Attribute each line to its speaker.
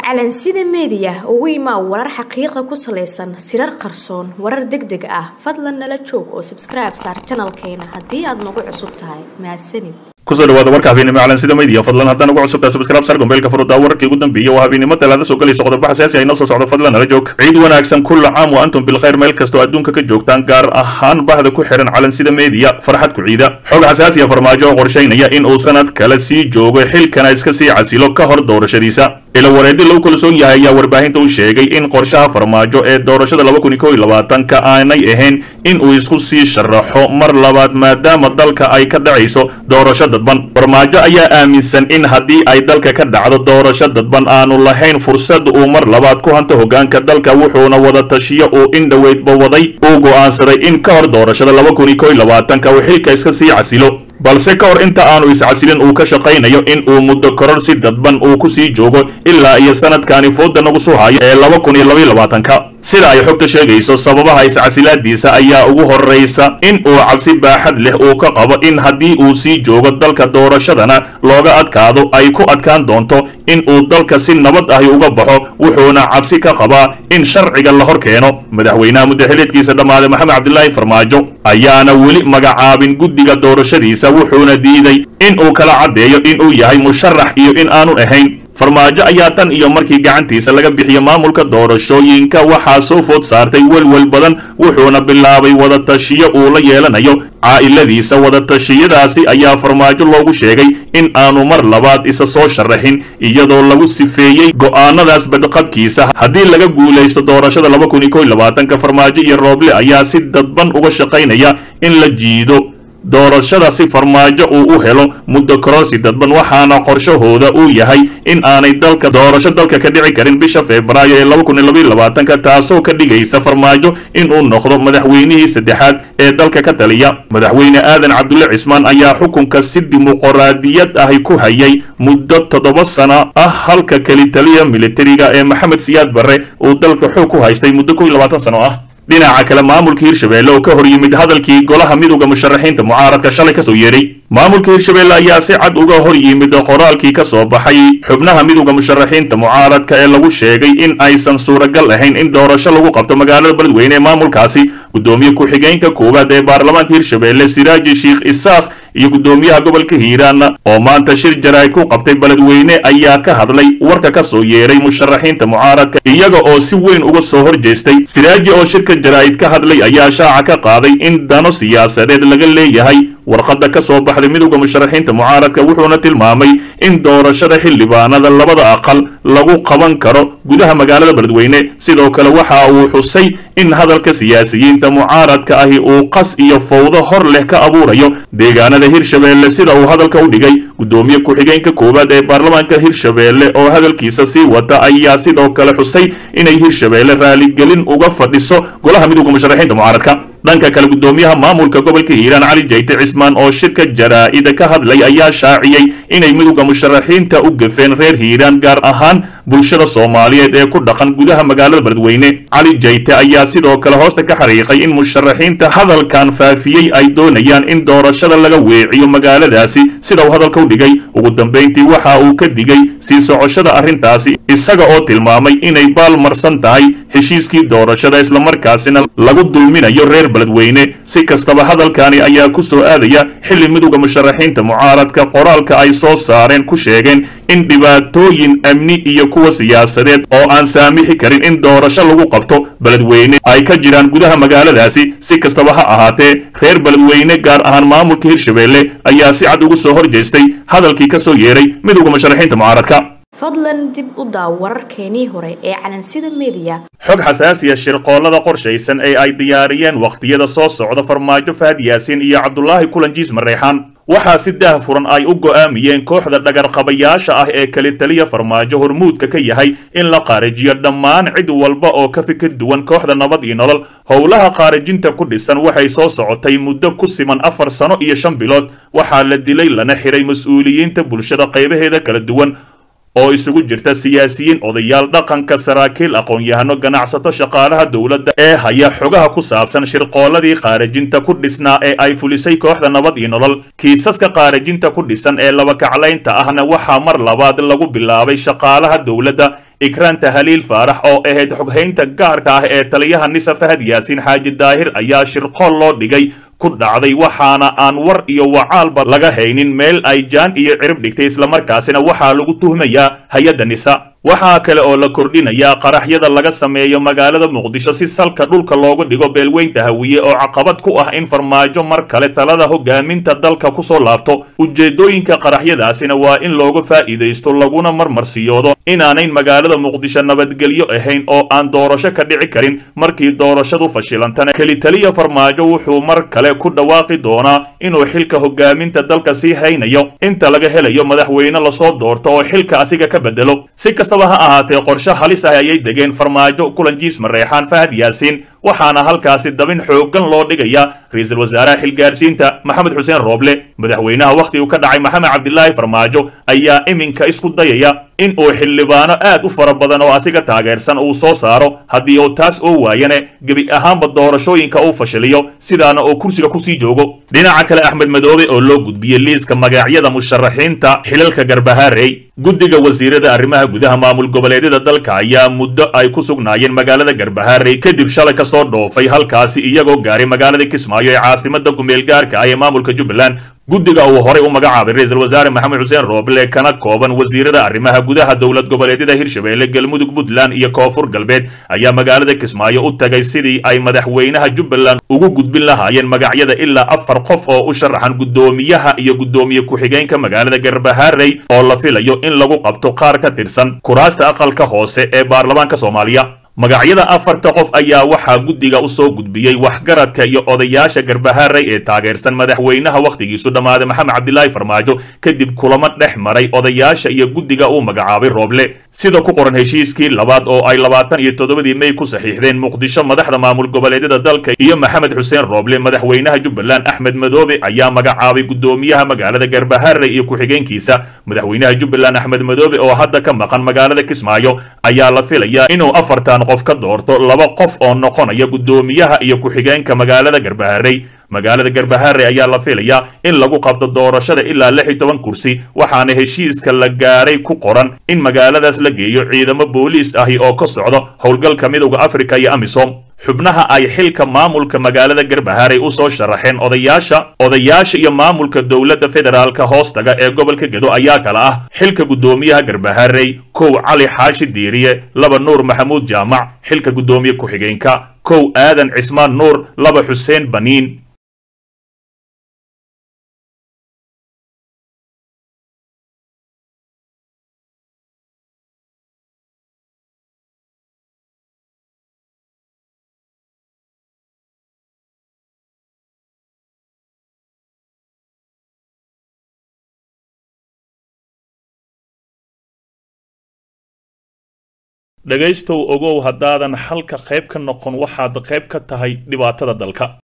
Speaker 1: calansida meediya ugu imaa warar xaqiiqa ku salaysan sirar qarsoon warar deg deg ah fadlan nala joog oo sabskribe saar janalkeena haddii aad nagu cusub tahay mahadsanid
Speaker 2: kusoo dhawaada warka habeenimo calansida media fadlan haddaan ugu cusubtahay subscribe sar gombeelka furudaa wararkii ugu dambeeyay waa habeenimo talaada soo galayso qodobo xasaasi ay noo soo socdo fadlan nala joog ciid wanaagsan kulla caam wa antum bilkhayr meel kastoo adduunka ka joogtaan gaar ahaan bahda ku xihan calansida media farxad ku ciida xog xasaasiya farmaajo oo qorshaynaya in uu sanad kale sii joogo xilkana iska sii casilo ka hor doorashadiisa ila wareedi lagu kalsoon yahay ayaa warbaahinta u sheegay in qorshaha farmaajo ee doorashada laba kun iyo kow iyo labaatanka aanay ahayn in uu isku sii sharaxo mar labaad maadaama dalka ay ka dhacayso doorasho dadban farmaajo ayaa aaminsan in haddii ay dalka ka dhacdo doorasho dadban aanu lahayn fursad uu mar labaad ku hanto hogaanka dalka wuxuuna wada tashiyo uu in dhoweydba waday uu go'aansaday in ka hor doorashada laba kun iyo kow iyo labaatanka uu xilka iska sii casilo balse ka hor inta aanu iscasilin uu ka shaqaynayo in uu muddo koror si dadban uu ku sii joogo ilaa iyo sanadkani fooda nagu soo hayo ee laba kun iyo labaiyo labaatanka sida ay xogta sheegayso sababaha iscasilaadiisa ayaa ugu horraysa in uu cabsi baaxad leh uu ka qabo in haddii uu sii joogo dalka doorashadana looga adkaado ay ku adkaan doonto in uu dalka si nabad ahi uga baxo wuxuuna cabsi ka qabaa in sharciga la hor keeno madaxweynaha muddaxileedkiisa dhammaaday maxamed cabdilaahi farmaajo ayaana weli magacaabin guddiga doorashadiisa wuxuuna diiday in uu kala caddeeyo in uu yahay musharax iyo in aanu ahayn farmaajo ayaa tan iyo markii gacantiisa laga bixiyo maamulka doorashooyinka waxaa soo food saartay welwel badan wuxuuna bilaabay wadatashiyo uu la yeelanayo caa'iladiisa wadatashyadaasi ayaa farmaajo loogu sheegay in aanu mar labaad isa soo sharaxin iyadoo lagu sifeeyey go'aanadaas badqabkiisa haddii laga guulaysto doorashada laba kun iyo kow iyo labaatanka farmaajo iyo rooble ayaa si dadban uga shaqaynaya in la jiido doorashada si farmaajo uu u helo muddo kororsi dadban waxaana qorshahooda uu yahay in aanay dalka doorasho dalka ka dhici karin bisha febraayo ee laba kun iyo labaiyo labaatanka taasoo ka dhigaysa farmaajo in uu noqdo madaxweynihii saddexaad ee dalka ka taliya madaxweyne aadan cabdulle cismaan ayaa xukunka si dimuqraadiyad ahi ku hayay muddo toddoba sano ah halka keli taliya militariga ee maxamed siyaad barre uu dalka xoog ku haystay muddo kow iyo labaatan sano ah dhinaca kale maamulka hirshabeelle oo ka hor yimid hadalkii golaha midowda musharaxiinta mucaaradka shalay kasoo yeedhay maamulka hirshabeelle ayaa si cad uga hor yimid qoraalkii ka soo baxay xubnaha midowda musharaxiinta mucaaradka ee lagu sheegay in aysan suuragal ahayn in doorasho lagu qabto magaalada beledweyne ee maamulkaasi guddoomiye ku-xigeenka koowaad ee baarlamaanka hirshabeelle siraaji sheikh isaakh iyo guddoomiyaha gobolka hiiraan oo maanta shir jaraa'id ku qabtay beledweyne ayaa ka hadlay warka ka soo yeedhay musharaxiinta mucaaradka iyaga oo si weyn uga soo hor jeestay siraaji oo shirka jaraa'id ka hadlay ayaa shaaca ka qaaday in dano siyaasadeed laga leeyahay warqadda ka soo baxday midowda musharaxiinta mucaaradka wuxuuna tilmaamay in doorashada xildhibaanada labada aqal lagu qaban karo gudaha magaalada beledweyne sidoo kale waxa uu xusay in hadalka siyaasiyiinta mucaaradka ahi uu qas iyo fowdo hor leh ka abuurayo deegaanada hirshabeelle sida uu hadalka u dhigay guddoomiye ku-xigeenka koowaad ee baarlamaanka hirshabeelle oo hadalkiisa sii wata ayaa sidoo kale xusay inay hirshabeelle raaligelin uga fadhiso golaha midowda musharaxiinta mucaaradka dhanka kale guddoomiyaha maamulka gobolka hiiraan cali jayte cismaan oo shirka jaraa'ida ka hadlay ayaa shaaciyey inay midowda musharaxiinta u gafeen reer hiiraan gaar ahaan bulshada soomaaliyeed ee ku dhaqan gudaha magaalada beledweyne cali jayte ayaa sidoo kale hoosta ka xariiqay in musharaxiinta hadalkan faafiyey ay doonayaan in doorashada laga weeciyo magaaladaasi sida uu hadalka u dhigay ugu dambayntii waxa uu ka digay sii socoshada arrintaasi isaga oo tilmaamay inay baalmarsan tahay heshiiskii doorashada islamarkaasina lagu dulminayo reer beledweyne si kastaba hadalkani ayaa ku soo aadaya xilli midowda musharaxiinta mucaaradka qoraalka ay soo saareen ku sheegeen in dhibaatooyin amni iyo kuwa siyaasadeed oo aan saamixi karin in doorasho lagu qabto beledweyne ay ka jiraan gudaha magaaladaasi si kastaba ha ahaatee reer beledweyne gaar ahaan maamulka hirshabeelle ayaa si cad ugu soo hor jeestay hadalkii ka soo yeeray midowda musharaxiinta mucaaradka
Speaker 1: fadlan dib u daaw wararkeenii hore ee calansida meediya
Speaker 2: xog xasaasiya shirqoollada qorshaysan ee ay diyaariyeen wakhtiyada soo socda farmaajo fahad yaasiin iyo cabdulaahi kulanjiis mareexaan waxaa si daah furan ay u go'aamiyeen kooxda dhagarqabayaasha ah ee keli taliya farmaajo hormuudka ka yahay in la qaarijiyo dhammaan cid walba oo ka fikir duwan kooxda nabad iyo nolol howlaha qaarijinta ku dhisan waxay soo socotay muddo ku siman afar sano iyo shan bilood waxaa la dilay lana xiray mas-uuliyiinta bulshada qaybaheeda kala duwan oo isugu jirta siyaasiyiin odayaal dhaqanka saraakiil aqoon-yahano ganacsato shaqaalaha dowladda ee haya xogaha ku saabsan shirqooladii qaarajinta ku dhisnaa ee ay fulisay kooxda nabad iyo nolol kiisaska qaarajinta ku dhisan ee labakaclaynta ahna waxaa mar labaad lagu bilaabay shaqaalaha dowladda ikraanta haliil faarax oo ahayd xoghaynta gaarka ah ee taliyaha nisa fahad yaasiin xaaji daahir ayaa shirqool loo dhigay ku dhacday waxaana aan war iyo wacaalba laga haynin meel ay jaan iyo cirib dhigtay islamarkaasina waxaa lagu tuhmayaa hay-adda nisa waxaa kale oo la kordhinayaa qaraxyada laga sameeyo magaalada muqdisho si salka dhulka loogu dhigo beelweynta hawiye oo caqabad ku ah in farmaajo mar kale talada hogaaminta dalka kusoo laabto ujeedooyinka qaraxyadaasina waa in looga faa'iidaysto laguna marmarsiyoodo inaanayn magaalada muqdisho nabadgelyo ahayn oo aan doorasho ka dhici karin markii doorashadu fashilantana kelitaliya farmaajo wuxuu mar kale ku dhawaaqi doonaa inuu xilka hogaaminta dalka sii haynayo inta laga helayo madaxweyne lasoo doorto oo xilka asiga ka bedelo si kastaba ha ahaatee qorshe halis ah ayay degeen farmaajo kulanjiis mareexaan fahad yaasiin waxaana halkaasi dabin xooggan loo dhigayaa ra-iisul wasaaraha xilgaarsiinta maxamed xuseen rooble madaxweynaha wakhti uu ka dhacay maxamed cabdilaahi farmaajo ayaa iminka isku dayaya in uu xildhibaano aad u fara badan oo asiga taageersan uu soo saaro haddii uu taas oo waayane gebi ahaanba doorashooyinka uu fashiliyo sidaana oo kursiga kusii joogo dhinaca kale axmed madoobe oo loo gudbiyey liiska magacyada musharaxiinta xilalka garbahaarey guddiga wasiirada arrimaha gudaha maamul goboleedyada dalka ayaa muddo ay ku sugnaayeen magaalada garbahaarey kadib shalay ka soo dhoofay halkaasi iyagoo gaaray magaalada kismaayo ee caasimada kumeel gaarka ah ee maamulka jubbaland guddiga uu horay u magacaabay ra-iisul wasaare maxamed xuseen rooble kana kooban wasiirada arrimaha gudaha dowlad goboleedyada hirshabeelle galmudug puntland iyo koonfur galbeed ayaa magaalada kismaayo u tagay sidii ay madaxweynaha jubbaland ugu gudbin lahaayeen magacyada ilaa afar qof oo u sharaxan guddoomiyaha iyo guddoomiye ku-xigeenka magaalada garbahaarey oo la filayo in lagu qabto qaar ka tirsan kuraasta aqalka hoose ee baarlamaanka soomaaliya magacyada afarta qof ayaa waxaa guddiga u soo gudbiyey waxgaradka iyo odayaasha garbahaarey ee taageersan madaxweynaha wakhtigiisu dhammaaday maxamed cabdilaahi farmaajo kadib kulamo dhex maray odayaasha iyo guddiga uu magacaabay rooble sida ku qoran heshiiskii labaad oo ay labaatan iyo toddobadii mey ku saxiixdeen muqdisho madaxda maamul goboleedyada dalka iyo maxamed xuseen rooble madaxweynaha jubbaland axmed madoobe ayaa magacaabay guddoomiyaha magaalada garbahaarey iyo ku-xigeenkiisa madaxweynaha jubbaland axmed madoobe oo hadda ka maqan magaalada kismaayo ayaa la filayaa inuu afartan qof ka doorto laba qof oo noqonaya guddoomiyaha iyo ku-xigeenka magaalada garbaharey magaalada garbahaare ayaa la filayaa in lagu qabto doorashada ilaa lix iyo toban kursi waxaana heshiiska la gaaray ku qoran in magaaladaas la geeyo ciidamo booliis ahi oo ka socdo howlgalka midowda afrika iyo amisom xubnaha ay xilka maamulka magaalada garbahaarey u soo sharaxeen odayaasha odayaasha iyo maamulka dowladda federaalka hoostaga ee gobolka gedo ayaa kala ah xilka guddoomiyaha garbahaarey kow cali xaashi diiriye laba nuur maxamuud jaamac xilka guddoomiye ku-xigeenka kow aadan cismaan nuur laba xuseen baniin dhegaystow ogow haddaadan xalka qayb ka noqon waxaad qayb ka tahay dhibaatada dalka